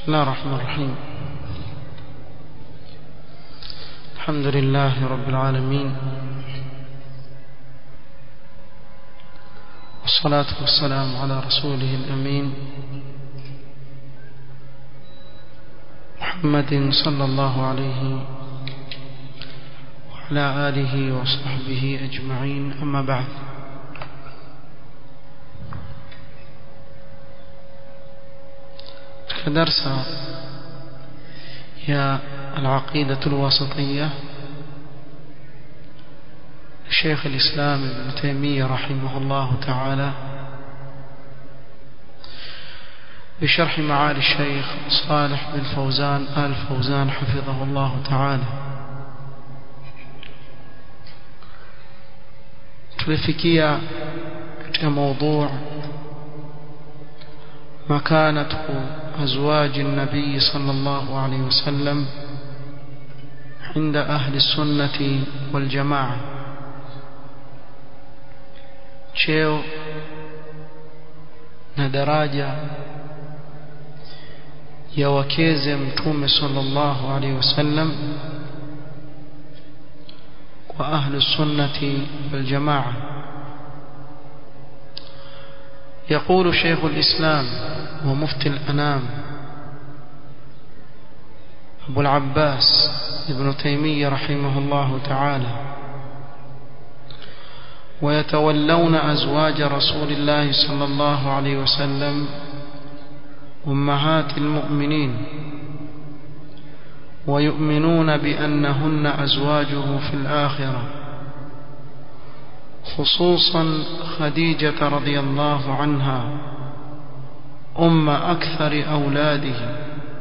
بسم الله الرحمن الرحيم الحمد لله رب العالمين والصلاة والسلام على رسوله الأمين محمد صلى الله عليه وعلى آله وصحبه أجمعين أما بعد درس يا العقيدة الواسطية شيخ الإسلام ابن تيمية رحمه الله تعالى بشرح معالي الشيخ صالح بن فوزان آل فوزان حفظه الله تعالى tulifikia katika موضوع مكانة أزواج النبي صلى الله عليه وسلم عند أهل السنة والجماعة cheo na daraja ya wakeze mtume sallallahu alaihi wasallam kwa ahlu sunnati wal jamaa يقول شيخ الإسلام ومفتي الأنام أبو العباس ابن تيمية رحمه الله تعالى ويتولون أزواج رسول الله صلى الله عليه وسلم أمهات المؤمنين ويؤمنون بأنهن أزواجه في الآخرة خصوصا خديجة رضي الله عنها أم أكثر أولاده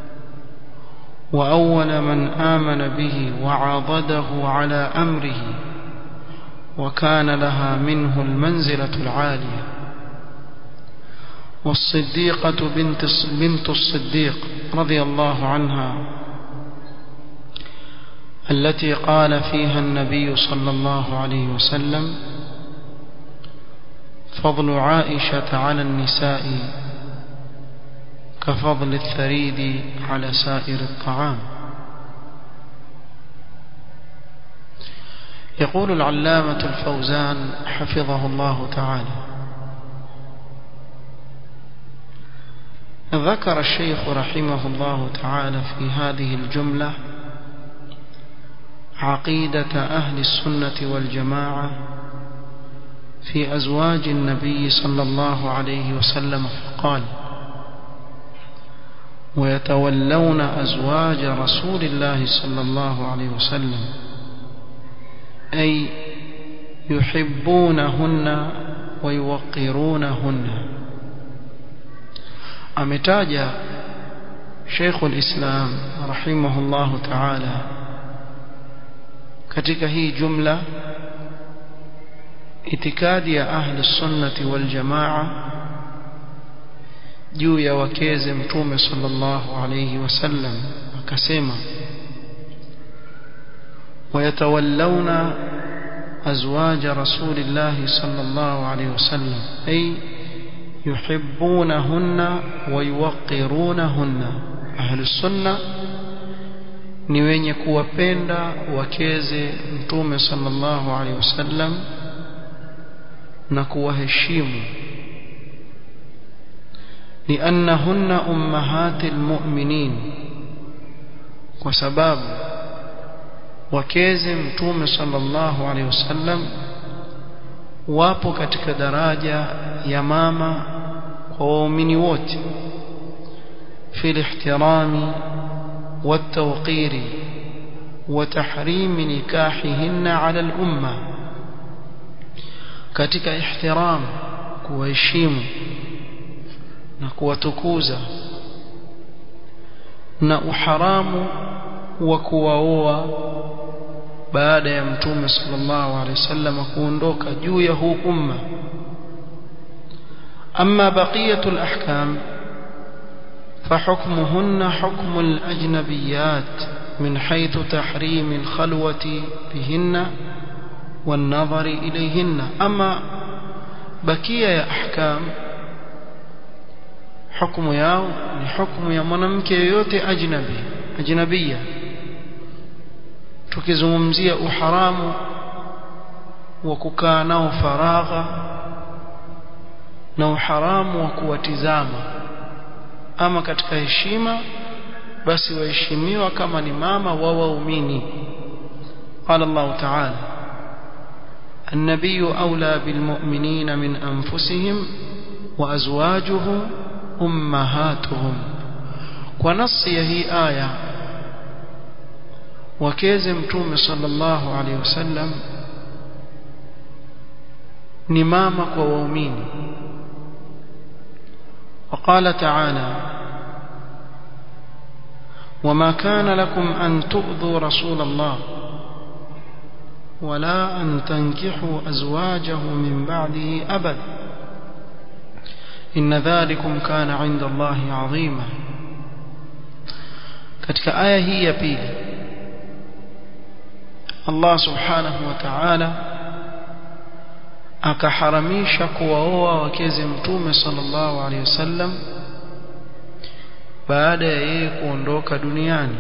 وأول من آمن به وعضده على أمره وكان لها منه المنزلة العالية والصديقة بنت, بنت الصديق رضي الله عنها التي قال فيها النبي صلى الله عليه وسلم فضل عائشة على النساء كفضل الثريد على سائر الطعام يقول العلامة الفوزان حفظه الله تعالى ذكر الشيخ رحمه الله تعالى في هذه الجملة عقيدة أهل السنة والجماعة في أزواج النبي صلى الله عليه وسلم فقال ويتولون أزواج رسول الله صلى الله عليه وسلم أي يحبونهن ويوقرونهن أمتاج شيخ الإسلام رحمه الله تعالى katika hii jumla itikadi ya ahli sunnati wal jamaa juu ya wakeze mtume sallallahu alayhi wasallam akasema ويتولون أزواج رسول الله صلى الله عليه وسلم أي يحبونهن ويوقرونهن أهل السنة ni wenye kuwapenda wakeze mtume sallallahu alaihi wasallam na kuwaheshimu لأنهن أمهات المؤمنين وسباب wakeze mtume sallallahu alaihi wasallam wapo katika daraja ya mama kwa waumini wote في الاحترام والتوقير وتحريم نكاحهن على الأمة katika ihtiram kuwaheshimu na kuwatukuza na uharamu wa kuwaoa baada ya mtume sallallahu alaihi wasallam kuondoka juu ya huu umma amma baqiyatul ahkam فحكمهن حكم الأجنبيات من حيث تحريم الخلوة بهن والنظر إليهن أما بكية يا أحكام hukumu yao ni hukumu ya mwanamke yoyote ajnabi ajnabia tukizungumzia uharamu wa kukaa nao faragha na uharamu wa kuwatizama ama katika heshima basi waheshimiwa kama ni mama wa waumini قال الله تعالى النبي أولى بالمؤمنين من أنفسهم وأزواجه أمهاتهم ونص هي آية وكيز متوم صلى الله عليه وسلم نمامك وومين وقال تعالى وما كان لكم أن تؤذوا رسول الله ولا أن تنكحوا أزواجه من بعده أبدا إن ذلكم كان عند الله عظيما katika aya hii ya pili Allah subhanahu wa ta'ala akaharamisha kuwaoa wakeze mtume sallallahu alaihi wasallam baada ya yeye kuondoka duniani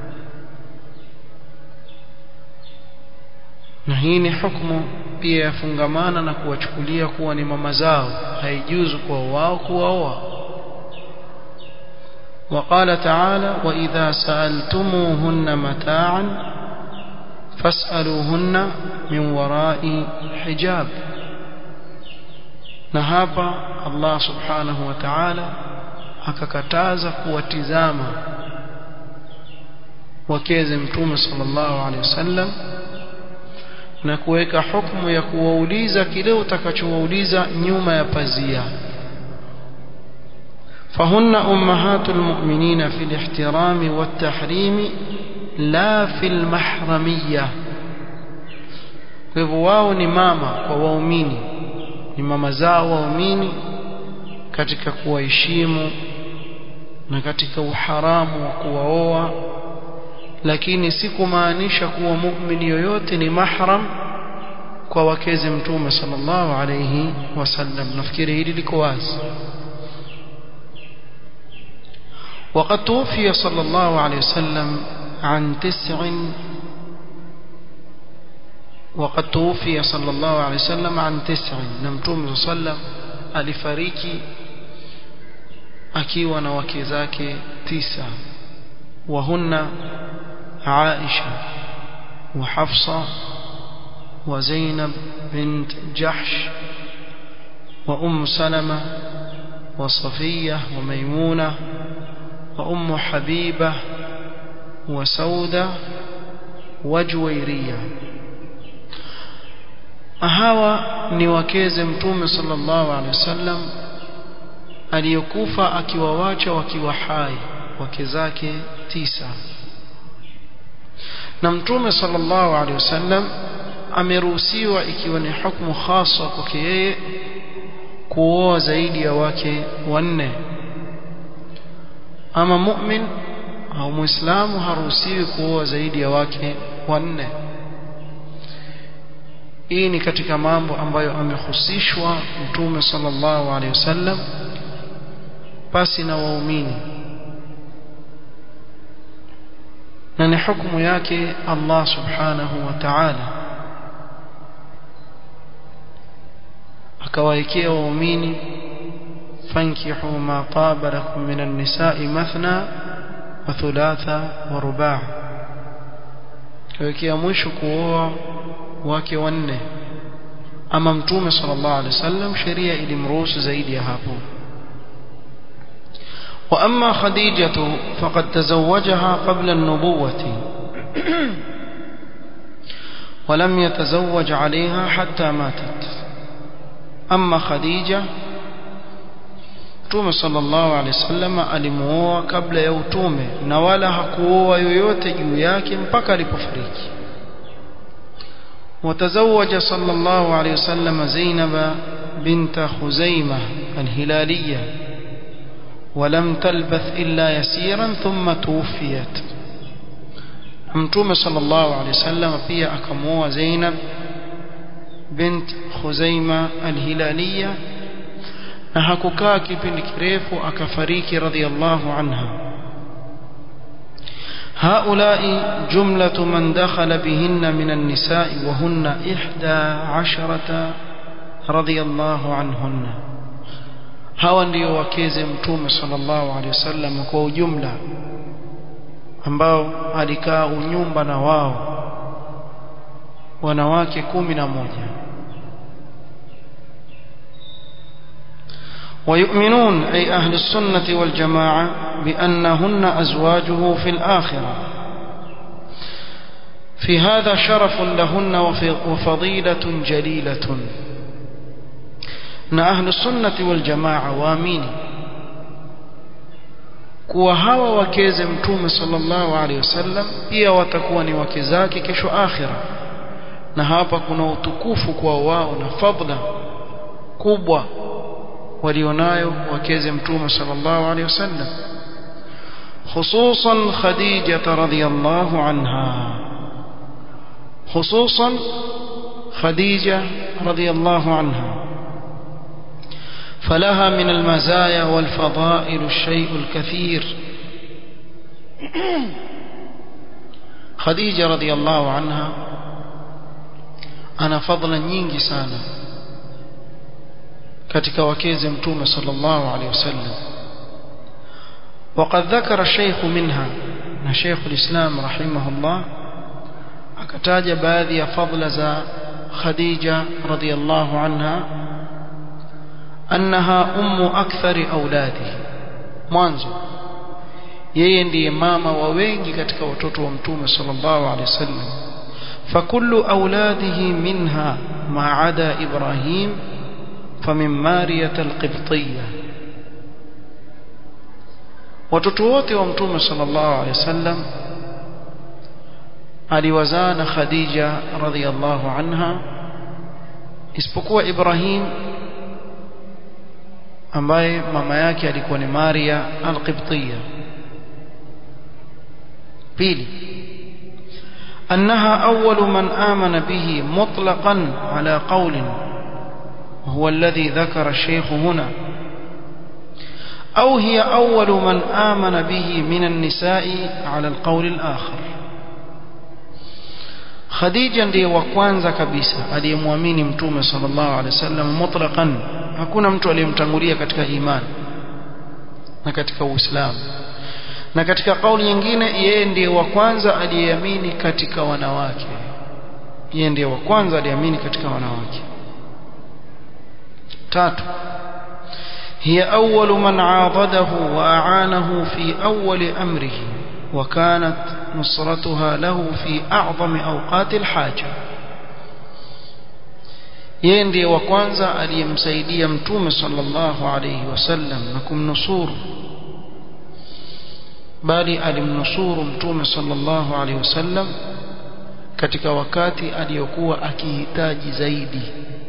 na hii ni hukumu pia yafungamana na kuwachukulia kuwa ni mama zao haijuzu kwa wao kuwaoa وقال تعالى وإذا سألتموهن متاعا فاسألوهن من وراء حجاب نهابا الله سبحانه وتعالى akakataza kuwatizama wakeze mtume sallallahu alaihi wasallam na kuweka hukumu ya kuwauliza kile utakachowauliza nyuma ya pazia فهن أمهات المؤمنين في الاحترام والتحريم لا في المحرمية hivyo wao ni mama kwa waumini ni mama zao waumini katika kuwaheshimu na katika uharamu wa kuwaoa lakini si kumaanisha kuwa muumini yoyote ni mahram kwa wakeze mtume sallallahu alayhi wasallam nafikiri hili liko wazi وقد توفي صلى الله عليه وسلم عن تسع وقد توفي صلى الله عليه وسلم عن تسع نمتوم صلى الله عليه وسلم alifariki akiwa na wake zake tisa wahunna Aisha wa Hafsa wa Zainab bint Jahsh wa Umm Salama wa Safiya wa Maimuna wa Umm Habiba wa Sauda wa Juwairiya hawa ni wakeze mtume sallallahu alaihi wasallam aliyokufa akiwawacha wakiwa hai wake zake tisa na mtume sallallahu alaihi wasallam ameruhusiwa ikiwa ni hukumu hasa kwake yeye kuoa zaidi ya wake wanne ama mu'min au muislamu haruhusiwi kuoa zaidi ya wake wanne hii ni katika mambo ambayo amehusishwa mtume sallallahu alaihi wasallam pasi na waumini na ni hukumu yake Allah subhanahu wa ta'ala akawaekea waumini fankihu ma taba lakum min an-nisa'i mathna wa thulatha wa ruba' kawekea mwisho kuoa wake wanne ama mtume sallallahu alaihi wasallam sheria ilimruhusu zaidi ya hapo واما خديجه فقد تزوجها قبل النبوه ولم يتزوج عليها حتى ماتت اما خديجه Mtume sallallahu alaihi wasallam alimuoa kabla ya utume na wala hakuoa yoyote juu yake mpaka alipofariki. وتزوج صلى الله عليه وسلم زينب بنت خزيمة الهلالية ولم تلبث إلا يسيرا ثم توفيت متوم صلى الله عليه وسلم pia akamuoa Zainab bint Khuzaima al-Hilaliya na hakukaa kipindi kirefu akafariki radhiallahu anha هؤلاء جملة من دخل بهن من النساء وهن إحدى عشرة رضي الله عنهن hawa ndio wakeze mtume sallallahu alaihi wasallam kwa ujumla ambao alikaa unyumba na wao wanawake kumi na moja ويؤمنون أي أهل السنة والجماعة بأنهن أزواجه في الآخرة في هذا شرف لهن وفضيلة جليلة na ahlu sunnati wal jamaa waamini kuwa hawa wakeze mtume sallallahu alaihi wasallam pia watakuwa ni wake zake kesho akhira na hapa kuna utukufu kwa wao na fadla kubwa walionayo wakeze mtume sallallahu alaihi wasallam خصوصا خديجة رضي الله عنها خصوصا خديجة رضي الله عنها فلها من المزايا والفضائل الشيء الكثير خديجة رضي الله عنها أنا فضلا nyingi sana katika wakeze mtume sallallahu alaihi wasallam وقد ذكر الشيخ منها na Sheikh al-Islam rahimahullah akataja baadhi ya fadla za Khadija radhiyallahu anha أنها أم أكثر أولاده mwanzo yeye ndiye mama wa wengi katika watoto wa mtume sallallahu alaihi wasallam fakullu auladihi minha ma ada ibrahim famin mariyat alqibtiyya watoto wote wa mtume sallallahu alaihi wasallam aliwazaa na khadija radhiyallahu anha isipokuwa ibrahim ambaye mama yake alikuwa ni Maria al-Qibtiyya pili أنها أول من آمن به مطلقا على قول هو الذي ذكر الشيخ هنا أو هي أول من آمن به من النساء على القول الآخر Khadija ndiye wa kwanza kabisa aliyemwamini Mtume sallallahu alaihi wasallam mutlaqan hakuna mtu aliyemtangulia katika imani na katika Uislamu na katika kauli nyingine yeye ndiye wa kwanza aliyeamini katika wanawake yeye ndiye wa kwanza aliyeamini katika wanawake tatu هي أول من عاضده وأعانه في أول أمره وكانت نصرتها له في أعظم أوقات الحاجة yeye ndiye wa kwanza aliyemsaidia mtume sallallahu alayhi wasallam na kumnusuru bali alimnusuru mtume sallallahu alayhi wasallam katika wakati aliyokuwa akihitaji zaidi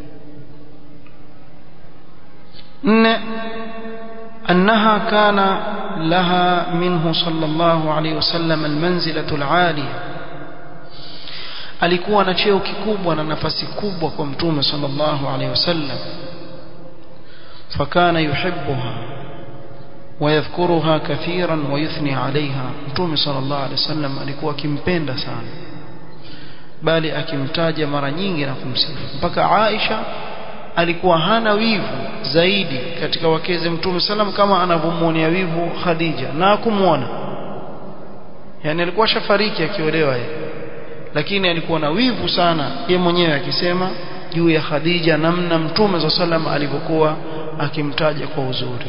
nne أنها كان لها منه صلى الله عليه وسلم المنزلة العالية alikuwa na cheo kikubwa na nafasi kubwa kwa mtume sallallahu alaihi wasallam fakana yuhibbuha ويذكرها كثيرا ويثني عليها mtume sallallahu alaihi wasallam alikuwa akimpenda sana bali akimtaja mara nyingi na kumsifu mpaka Aisha alikuwa hana wivu zaidi katika wakeze mtume sallam kama anavyomwonea wivu Khadija na kumwona yani alikuwa shafariki akiolewa yeye lakini alikuwa na wivu sana ye mwenyewe akisema juu ya Khadija namna mtume za sallam alivyokuwa akimtaja kwa uzuri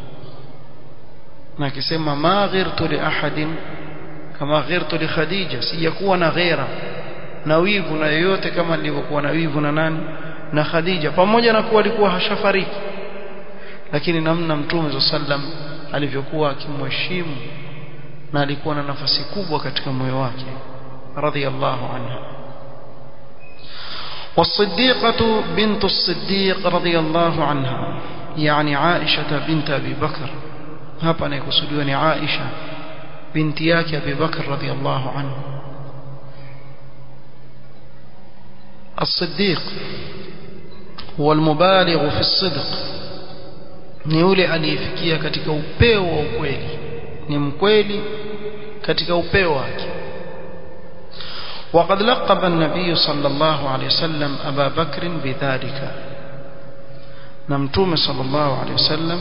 na akisema ma ghirtu li ahadin kama ghirtu li Khadija sijakuwa na ghera na wivu na yoyote kama nilivyokuwa na wivu na nani na Khadija pamoja na kuwa alikuwa hashafariki lakini namna mtume za sallam alivyokuwa akimheshimu na alikuwa na nafasi kubwa katika moyo wake radhiyallahu anha والصديقة بنت الصديق رضي الله عنها يعني عائشة بنت أبي بكر هابا نيكسوديوني عائشة بنت ياك أبي بكر رضي الله عنه الصديق هو المبالغ في الصدق ni yule aliyefikia katika upeo wa ukweli ni mkweli katika upeo wake وقد لقب النبي صلى الله عليه وسلم أبا بكر بذلك نمتوم صلى الله عليه وسلم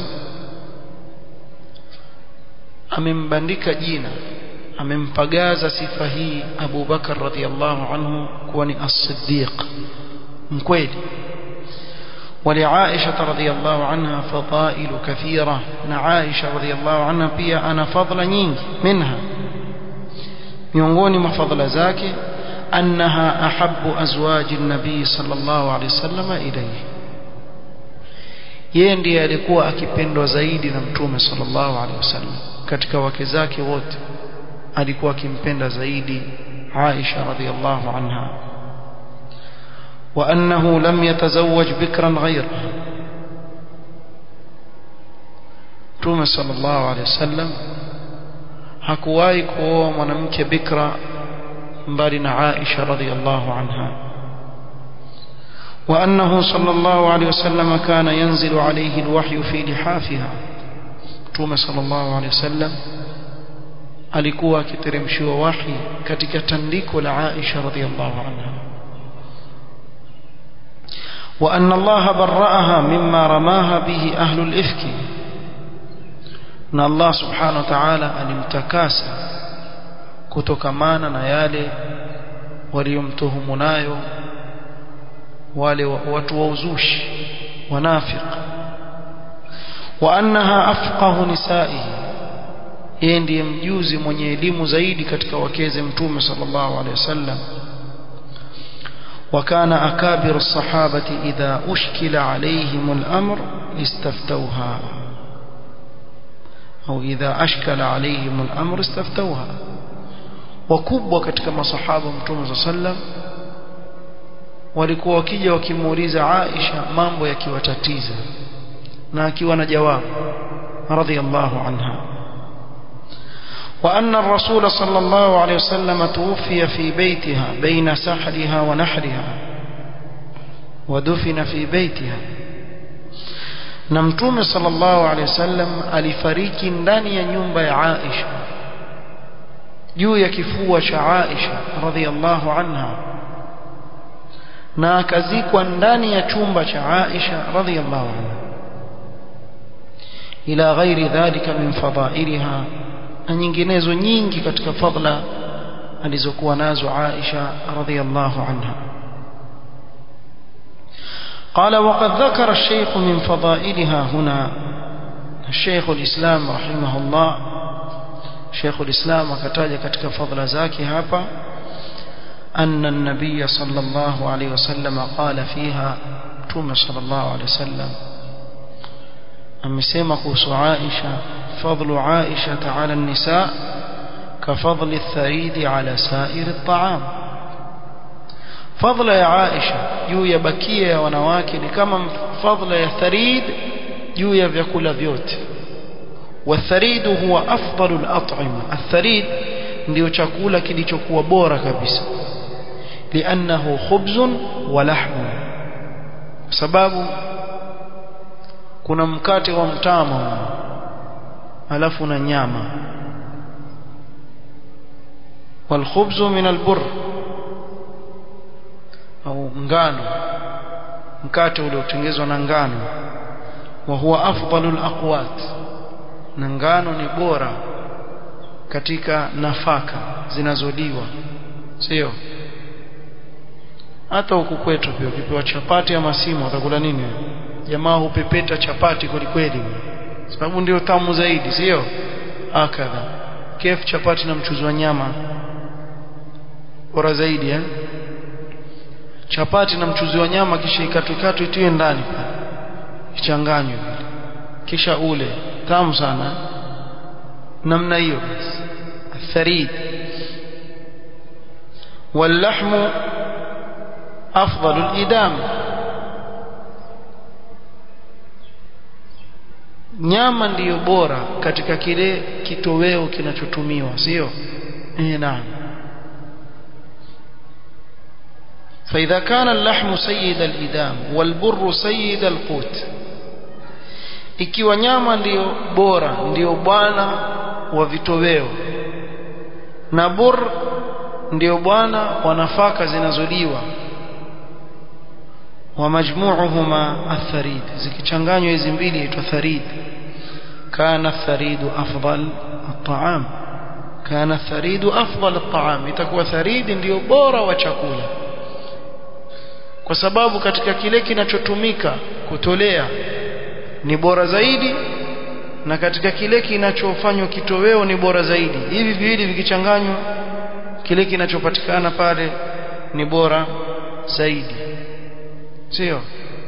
amembandika jina amempagaza sifa hii Abu Bakar radhiallahu anhu kuwa ni as-siddiq mkweli ولعائشة رضي الله عنها فضائل كثيرة نعائشة رضي الله عنها pia ana fadhila nyingi منها miongoni mwa fadhila zake أنها أحب أزواج النبي صلى الله عليه وسلم إليه yeye ndiye alikuwa akipendwa zaidi na mtume sallallahu alaihi wasallam katika wake zake wote alikuwa akimpenda zaidi Aisha radhiallahu anha وأنه لم يتزوج بكرا غيرها mtume sallallahu alaihi wasallam hakuwahi kuoa mwanamke bikra mbali na Aisha radhiallahu anha وأنه صلى الله عليه وسلم كان ينزل عليه الوحي في لحافها توم صلى الله عليه وسلم alikuwa akiteremshiwa wahi katika tandiko la Aisha radhiallahu anha وأن الله برأها مما رماها به أهل الإفك أن الله سبحانه وتعالى alimtakasa kutokamana na yale waliyomtuhumu nayo wale watu wa uzushi wanafiq wa annaha afqahu nisaihi yeye ndiye mjuzi mwenye elimu zaidi katika wakeze mtume sallallahu alaihi wasallam وكان أكابر الصحابة إذا أشكل عليهم الأمر استفتوها أو إذا أشكل عليهم الأمر استفتوها وكبوا katika masahaba mtume صلى الله عليه وسلم walikuwa wakija wakimuuliza Aisha mambo yakiwatatiza na akiwa na jawabu radhiallahu anha وأن الرسول صلى الله عليه وسلم توفي في بيتها بين سحرها ونحرها ودفن في بيتها نمتوم صلى الله عليه وسلم alifariki ndani ya nyumba ya Aisha juu ya kifua cha Aisha radhiallahu anha na akazikwa ndani ya chumba cha Aisha radhiallahu anha ila ghairi dhalika min fadailiha na nyinginezo nyingi katika fadla alizokuwa nazo Aisha radhiallahu anha قال وقد ذكر الشيخ من فضائلها هنا الشيخ الإسلام رحمه الله شيخ الإسلام وكتاج katika fadla zake hapa أن النبي صلى الله عليه وسلم قال فيها توم صلى الله عليه وسلم amesema kuhusu Aisha fadlu Aisha ala an-nisa كفضل الثريد على سائر الطعام fadla ya Aisha juu ya bakia ya wanawake ni kama fadla ya tharid juu ya vyakula vyote والثريد هو أفضل الأطعمة الثريد ndio chakula kilichokuwa bora kabisa لأنه خبز ولحم sababu kuna mkate wa mtama alafu na nyama والخبز من البر au ngano mkate uliotengenezwa na ngano wa huwa afdalul aqwat na ngano ni bora katika nafaka zinazoliwa sio hata huku kwetu pia ukipewa chapati ama simu utakula nini jamaa hupepeta chapati kwelikweli sababu ndio tamu zaidi sio akadha kef chapati na mchuzi wa nyama bora zaidi eh chapati na mchuzi wa nyama kisha ikatwekatwe itiwe ndani ichanganywe kisha ule tamu sana namna hiyo الثريد واللحم أفضل الإدام nyama ndiyo bora katika kile kitoweo kinachotumiwa sio eh naam فإذا كان اللحم سيد الإدام والبر سيد القوت ikiwa nyama ndiyo bora ndiyo bwana wa vitoweo na bur ndiyo bwana wa nafaka zinazoliwa wa majmuuhuma atharid zikichanganywa hizi mbili itwa tharid kana tharidu afdal at-ta'am kana tharidu afdal at-ta'am itakuwa tharidi ndiyo bora wa chakula kwa sababu katika kile kinachotumika kutolea ni bora zaidi na katika kile kinachofanywa kitoweo ni bora zaidi hivi viwili vikichanganywa kile kinachopatikana pale ni bora zaidi sio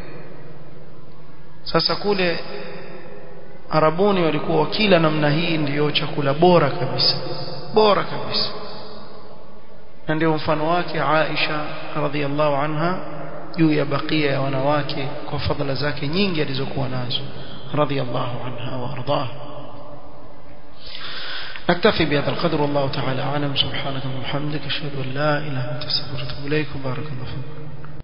sasa kule Arabuni walikuwa wakila namna hii ndiyo chakula bora kabisa bora kabisa na ndio mfano wake Aisha radhiallahu anha juu ya bakia ya wanawake kwa fadhila zake nyingi alizokuwa nazo radhiallahu anha wa ardaha نكتفي بهذا القدر والله تعالى أعلم سبحانك وبحمدك أشهد أن لا إله إلا أنت أستغفرك وأتوب إليك وبارك الله فيك